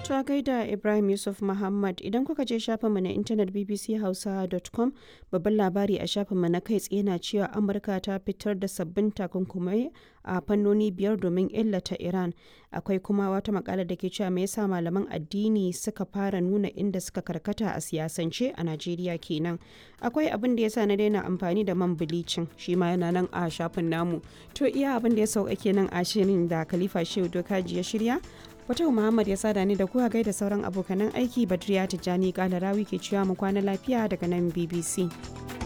Ta gaida Ibrahim Yusuf Muhammad idan kuka je shafinmu na intanet bbchausa.com babban labari a shafinmu na kai tsaye na cewa Amurka ta fitar da sabbin takunkumai a fannoni biyar domin illata Iran. Akwai kuma wata makala da ke cewa me yasa malaman addini suka fara nuna inda suka karkata a siyasance a Najeriya kenan. Akwai abin da yasa na daina amfani da man bilicin shi ma yana nan a shafin namu. To iya abin da ya sauka kenan a shirin da Khalifa Shehu Dokaji ya shirya. Fatau Muhammad ya sada ni da kuwa gaida sauran abokanan aiki Badriya Tijjani Kalarawi ke cewa mu kwana lafiya daga nan BBC.